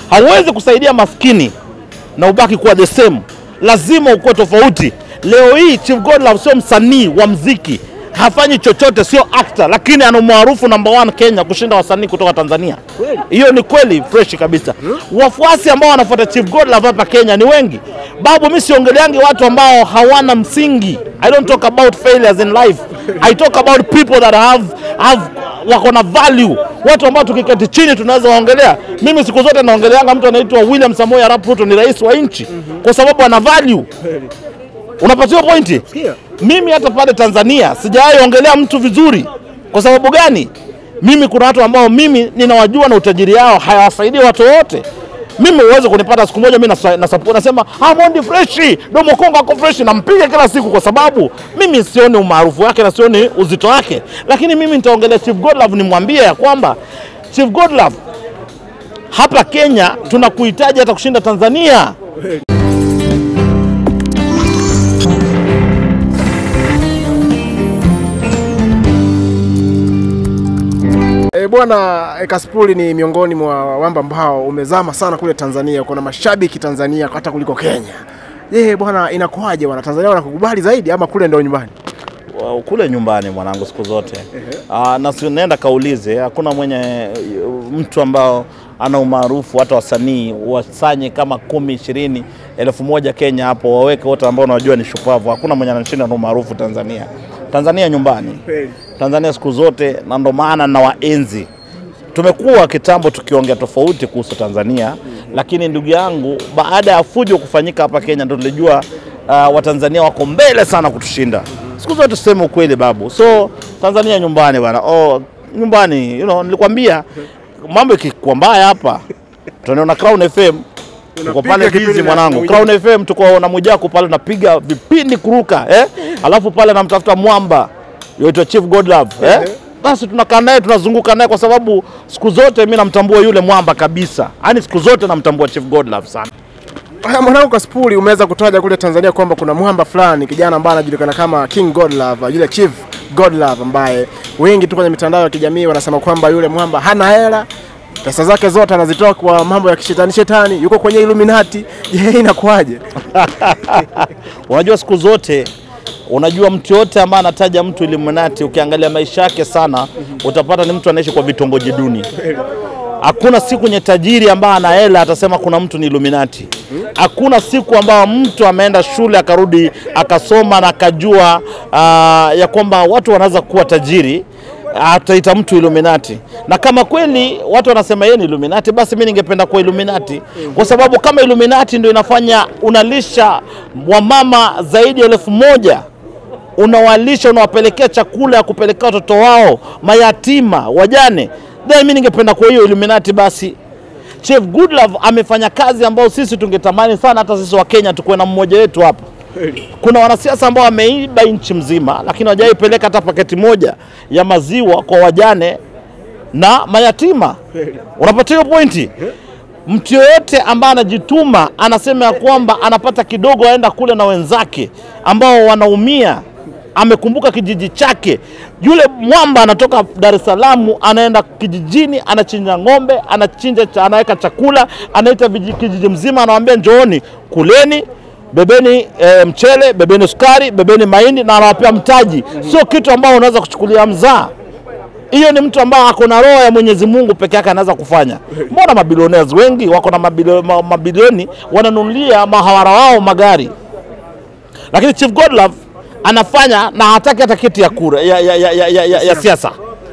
Hauwezi kusaidia maskini na ubaki kuwa the same, lazima ukuwe tofauti. Leo hii Chief Godlove sio msanii wa mziki, hafanyi chochote, sio actor, lakini ana umaarufu number one Kenya kushinda wasanii kutoka Tanzania. Hiyo ni kweli fresh kabisa. Wafuasi ambao wanafuata Chief Godlove hapa Kenya ni wengi. Babu, mimi siongeleangi watu ambao hawana msingi. I don't talk about failures in life. I talk about people that have have wako na value, watu ambao tukiketi chini tunaweza waongelea. Mimi siku zote naongeleanga mtu anaitwa William Samoei Arap Ruto, ni rais wa nchi kwa sababu ana value. Unapatiwa pointi? Mimi hata pale Tanzania sijawahi ongelea mtu vizuri. Kwa sababu gani? Mimi kuna watu ambao mimi ninawajua na utajiri yao hayawasaidii watu wote. Mimi uweze kunipata siku moja mimi nasa- nasa- nasema ah, Mondi freshi, Domo Kongo ako freshi, nampiga kila siku kwa sababu mimi sioni umaarufu wake na sioni uzito wake, lakini mimi nitaongelea Chief Godlove nimwambie ya kwamba Chief Godlove, hapa Kenya tunakuhitaji hata kushinda Tanzania. E, bwana e, Kasipuli ni miongoni mwa wamba ambao umezama sana kule Tanzania. Kuna mashabiki Tanzania hata kuliko Kenya. Je, bwana inakuwaje bwana? Tanzania wanakukubali zaidi ama kule ndio nyumbani? Wa- kule nyumbani mwanangu siku zote uh, na si nenda kaulize, hakuna mwenye mtu ambao ana umaarufu hata wasanii wasanye kama kumi ishirini elfu moja Kenya hapo waweke wote ambao unajua ni shupavu. Hakuna mwenye anashinda na umaarufu Tanzania. Tanzania nyumbani, Tanzania siku zote, na ndo maana na waenzi tumekuwa kitambo tukiongea tofauti kuhusu Tanzania, lakini ndugu yangu, baada ya fujo kufanyika hapa Kenya ndo tulijua uh, Watanzania wako mbele sana kutushinda. Siku zote tuseme ukweli babu, so Tanzania nyumbani bwana. Oh, nyumbani you know, nilikwambia mambo ikikuwa mbaya hapa tunaona Crown FM tuko pale kipindi bizi na- mwanangu, na Crown FM tuko na Mwijaku pale napiga vipindi kuruka eh? Alafu pale namtafuta mwamba yoitwa Chief Godlove eh? Basi tunakaa naye tunazunguka naye kwa sababu siku zote mi namtambua yule mwamba kabisa, yaani siku zote namtambua Chief Godlove sana. Haya, mwanangu Kasipuli, umeweza kutaja kule Tanzania kwamba kuna mwamba fulani kijana ambaye anajulikana kama King Godlove, yule Chief Godlove ambaye wengi tu kwenye mitandao ya kijamii wanasema kwamba yule mwamba hana hela, pesa zake zote anazitoa kwa mambo ya kishetani shetani, yuko kwenye Illuminati. Je, inakuwaje? Unajua siku zote unajua mtu yote ambaye anataja mtu Illuminati, ukiangalia maisha yake sana, utapata ni mtu anaishi kwa vitongoji duni. Hakuna siku yenye tajiri ambaye ana hela atasema kuna mtu ni Illuminati. Hakuna siku ambayo mtu ameenda shule akarudi akasoma na akajua ah, ya kwamba watu wanaweza kuwa tajiri ataita mtu Illuminati. Na kama kweli watu wanasema yeye ni Illuminati, basi mimi ningependa kuwa Illuminati, kwa sababu kama Illuminati ndio inafanya unalisha wamama zaidi ya elfu moja unawalisha unawapelekea chakula ya kupelekea watoto wao mayatima, wajane, then mimi ningependa kuwa hiyo Illuminati basi. Chief Godlove amefanya kazi ambayo sisi tungetamani sana hata sisi wa Kenya tukuwe na mmoja wetu hapa. Kuna wanasiasa ambao wameiba nchi mzima, lakini hawajaipeleka hata paketi moja ya maziwa kwa wajane na mayatima. Unapata hiyo pointi? Mtu yoyote ambaye anajituma anasema ya kwamba anapata kidogo, aenda kule na wenzake ambao wanaumia, amekumbuka kijiji chake. Yule mwamba anatoka Dar es Salaam anaenda kijijini, anachinja ng'ombe, anachinja, cha- anaweka chakula, anaita viji- kijiji mzima, anawaambia njooni, kuleni bebeni e, mchele, bebeni sukari, bebeni mahindi na anawapea mtaji. Sio kitu ambao unaweza kuchukulia mzaa. Hiyo ni mtu ambaye ako na roho ya Mwenyezi Mungu peke yake anaweza kufanya. Mbona mabilionea wengi wako na mabilio- ma- mabilioni wananunulia mahawara wao magari, lakini Chief Godlove anafanya na hataki hata kiti ya kura ya, ya, ya, ya, ya, ya, ya siasa.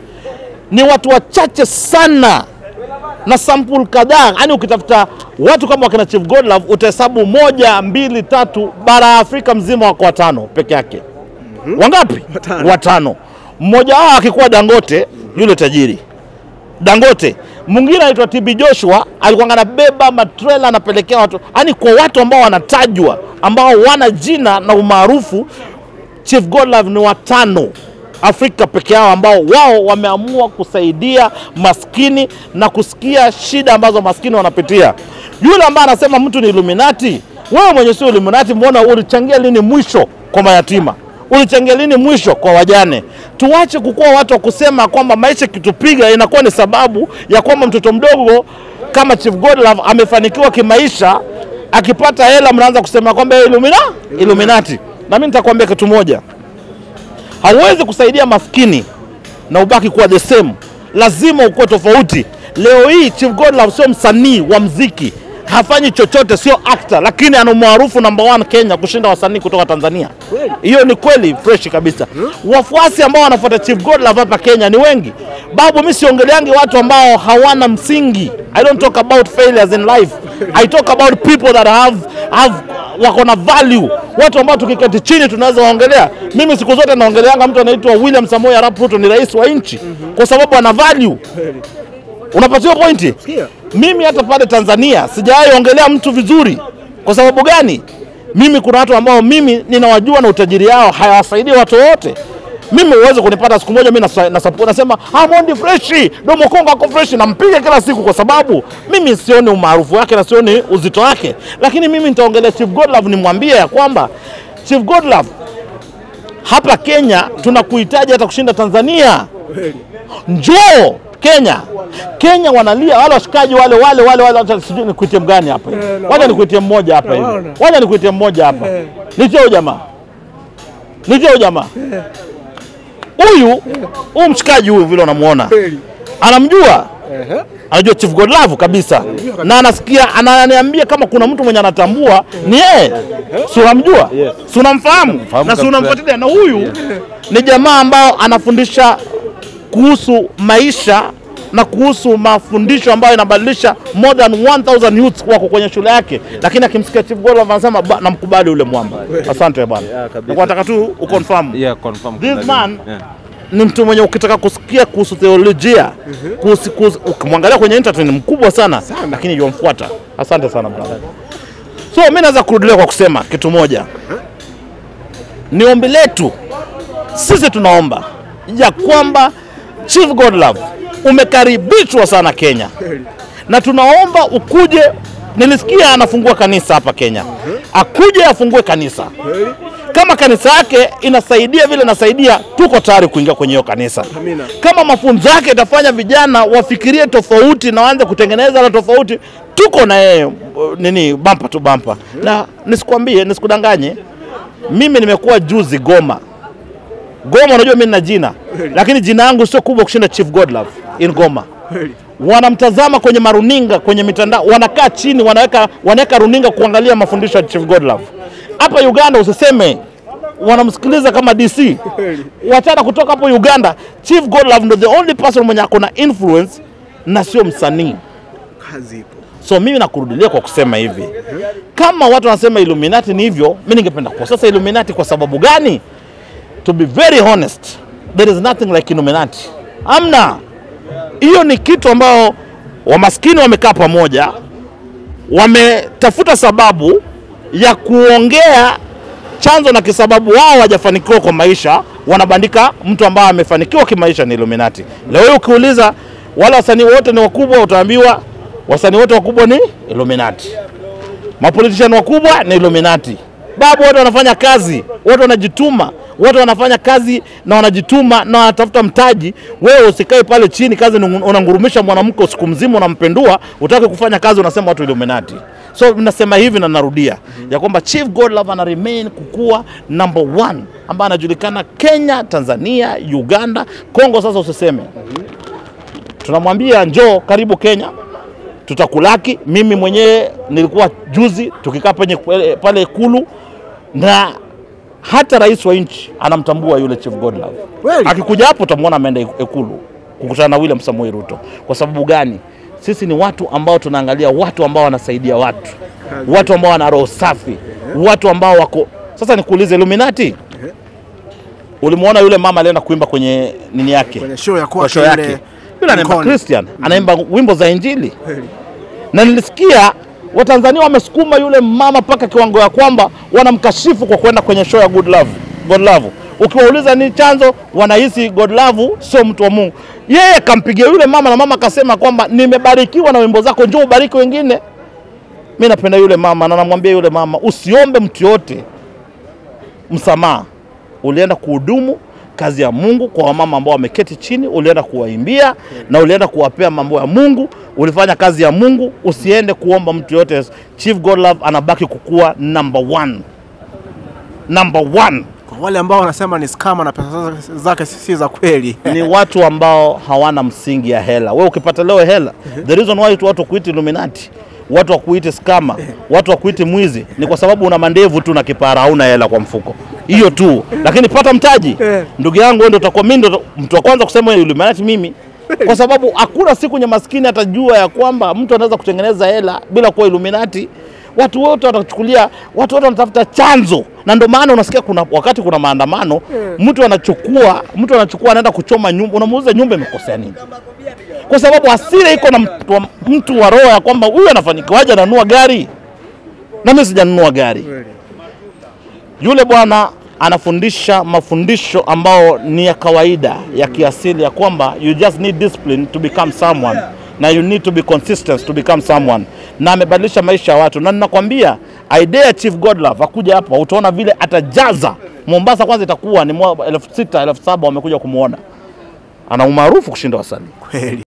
Ni watu wachache sana na sample kadhaa, yaani ukitafuta watu kama wakina Chief Godlove utahesabu moja, mbili, tatu, bara ya Afrika mzima wako watano peke yake. Wangapi? Watano. Mmoja wao akikuwa Dangote, yule tajiri Dangote. Mwingine anaitwa TB Joshua, alikuwa anabeba matrela anapelekea watu, yaani kwa watu ambao wanatajwa, ambao wana jina na umaarufu. Chief Godlove ni watano Afrika peke yao ambao wao wameamua kusaidia maskini na kusikia shida ambazo maskini wanapitia. Yule ambaye anasema mtu ni Illuminati, wewe mwenye sio Illuminati, mbona ulichangia lini mwisho kwa mayatima? Ulichangia lini mwisho kwa wajane? Tuache kukuwa watu wa kusema kwamba maisha kitupiga inakuwa ni sababu ya kwamba mtoto mdogo kama Chief Godlove amefanikiwa kimaisha, akipata hela mnaanza kusema kwamba yeye Illumina, Illuminati. Na mimi nitakwambia kitu moja, hauwezi kusaidia maskini na ubaki kuwa the same, lazima ukuwe tofauti. Leo hii Chief Godlove sio msanii wa mziki, hafanyi chochote, sio actor, lakini ana umaarufu number one Kenya kushinda wasanii kutoka Tanzania. Hiyo ni kweli fresh kabisa. Wafuasi ambao wanafuata Chief Godlove hapa Kenya ni wengi. Babu, mimi siongeleangi watu ambao hawana msingi. I don't talk about failures in life. I talk about people that have have wako na value, watu ambao tukiketi chini tunaweza waongelea. Mimi siku zote naongeleanga mtu anaitwa William Samoei Arap Ruto, ni rais wa nchi, kwa sababu ana value. Unapatiwa pointi? Mimi hata pale Tanzania sijawahi ongelea mtu vizuri. Kwa sababu gani? Mimi kuna watu ambao mimi ninawajua na utajiri yao hayawasaidii watu wote. Mimi uweze kunipata siku moja mimi nasa- nasupport nasema ah, Mondi freshi, Domo Kongo ako freshi, nampiga kila siku kwa sababu mimi sioni umaarufu wake na sioni uzito wake, lakini mimi nitaongelea Chief Godlove nimwambie ya kwamba Chief Godlove hapa Kenya tunakuhitaji hata kushinda Tanzania. Njoo Kenya. Kenya wanalia wale washikaji wale wale wale wale, wacha sijui nikuitie mgani hapa hivi. Wacha nikuitie mmoja hapa hivi. Wacha nikuitie mmoja hapa. Nitie huyu jamaa. Nitie huyu jamaa. Huyu huyu mshikaji huyu vile unamuona. Anamjua? Anajua Chief Godlove kabisa. Na anasikia ananiambia kama kuna mtu mwenye anatambua ni yeye. Si unamjua? Si unamfahamu? Na si kabisa. unamfuatilia na huyu ni jamaa ambao anafundisha kuhusu maisha na kuhusu mafundisho ambayo inabadilisha more than 1000 youths wako kwenye shule yake, lakini akimsikia Chief Godlove anasema "Ba- namkubali yule mwamba. Asante bwana, Yeah, kabisa. Nilikuwa nataka tu uconfirm Yeah, confirm. This kuna man- nini. Yeah. ni mtu mwenye ukitaka kusikia kuhusu theolojia kuhusu, kuhusu, ukimwangalia kwenye internet ni mkubwa sana, lakini yomfuata. Asante sana brother. So mimi naweza kurudilia kwa kusema kitu moja, ni ombi letu sisi, tunaomba ya kwamba Chief Godlove umekaribishwa sana Kenya, na tunaomba ukuje. Nilisikia anafungua kanisa hapa Kenya, akuje afungue kanisa kama kanisa yake inasaidia vile inasaidia, tuko tayari kuingia kwenye hiyo kanisa. Amina. Kama mafunzo yake itafanya vijana wafikirie tofauti na waanze kutengeneza la tofauti, tuko na yeye uh, nini, bampa tu bampa. Na nisikwambie, nisikudanganye, mimi nimekuwa juzi Goma. Goma, unajua mimi nina jina, lakini jina yangu sio kubwa kushinda Chief Godlove in Goma wanamtazama kwenye maruninga kwenye mitandao, wanakaa chini, wanaweka wanaweka runinga kuangalia mafundisho ya Chief Godlove. Hapa Uganda usiseme wanamsikiliza kama DC, wachana kutoka hapo Uganda. Chief Godlove ndo the only person mwenye ako na influence na sio msanii. Kazi ipo. So mimi nakurudilia kwa kusema hivi, kama watu wanasema Illuminati ni hivyo, mimi ningependa kwa sasa Illuminati kwa sababu gani? To be very honest, there is nothing like Illuminati. Amna, hiyo ni kitu ambao wamaskini wamekaa pamoja, wametafuta sababu ya kuongea chanzo na kisababu wao hawajafanikiwa kwa maisha, wanabandika mtu ambaye amefanikiwa kimaisha ni Illuminati. Leo hii ukiuliza wale wasanii wote ni wakubwa, utaambiwa wasanii wote wakubwa ni Illuminati, mapolitician wakubwa ni Illuminati. Babu, wote wanafanya kazi, wote wanajituma, wote wanafanya kazi na wanajituma na wanatafuta mtaji. Wewe usikae pale chini, kazi ni- unangurumisha mwanamke usiku mzima, unampendua, utaki kufanya kazi, unasema watu Illuminati. So nasema hivi na narudia ya kwamba Chief Godlove ana remain kukua number one ambaye anajulikana Kenya, Tanzania, Uganda, Kongo. Sasa usiseme, tunamwambia njoo, karibu Kenya, tutakulaki. Mimi mwenyewe nilikuwa juzi tukikaa penye pale Ikulu na hata rais wa nchi anamtambua yule Chief Godlove. Kweli? Akikuja hapo utamwona ameenda Ikulu kukutana na William Samoei Ruto. Kwa sababu gani? Sisi ni watu ambao tunaangalia watu ambao wanasaidia watu, watu ambao wana roho safi, watu ambao wako. Sasa nikuulize, Illuminati, ulimwona yule mama alienda kuimba kwenye nini yake Kwenye show ya kwa kwake show yule yake, yule anaimba Mkono. Christian, anaimba wimbo za Injili na nilisikia Watanzania wamesukuma yule mama mpaka kiwango ya kwamba wanamkashifu kwa kwenda kwenye show ya Good Love, God Love. Ukiwauliza ni chanzo, wanahisi God Love sio mtu wa Mungu. Yeye kampigia yule mama na mama akasema kwamba nimebarikiwa na wimbo zako, njoo ubariki wengine. Mi napenda yule mama na namwambia yule mama usiombe mtu yote msamaha, ulienda kuhudumu kazi ya Mungu kwa wamama ambao wameketi chini, ulienda kuwaimbia na ulienda kuwapea mambo ya Mungu, ulifanya kazi ya Mungu. Usiende kuomba mtu yote. Chief Godlove anabaki kukuwa number one, number one. Kwa wale ambao wanasema ni skama na pesa zake- zake si za kweli. ni watu ambao hawana msingi ya hela. Wewe ukipata leo hela, the reason why tu watu kuiti Illuminati, watu wakuiti skama, watu wakuiti mwizi ni kwa sababu una mandevu tu na kipara, hauna hela kwa mfuko, hiyo tu. Lakini pata mtaji, ndugu yangu, wewe ndio utakuwa mimi ndio mtu wa kwanza kusema Illuminati mimi, kwa sababu hakuna siku nye maskini atajua ya kwamba mtu anaweza kutengeneza hela bila kuwa Illuminati. Watu wote watachukulia, watu wote wanatafuta chanzo, na ndio maana unasikia kuna wakati kuna maandamano, mtu anachukua mtu anachukua anaenda kuchoma nyumba, unamuuliza nyumba imekosea nini? Kwa sababu hasira iko na mtu wa, mtu wa roho ya kwamba huyu anafanikiwaje ananunua gari na mimi sijanunua gari. Yule bwana anafundisha mafundisho ambao ni ya kawaida ya kiasili ya kwamba you just need discipline to become someone na you need to be consistent to become someone, na amebadilisha maisha ya watu, na ninakwambia idea ya Chief Godlove akuja hapa, utaona vile atajaza Mombasa. Kwanza itakuwa ni mwa- elfu sita elfu saba wamekuja kumwona, ana umaarufu kushinda wasanii. Kweli.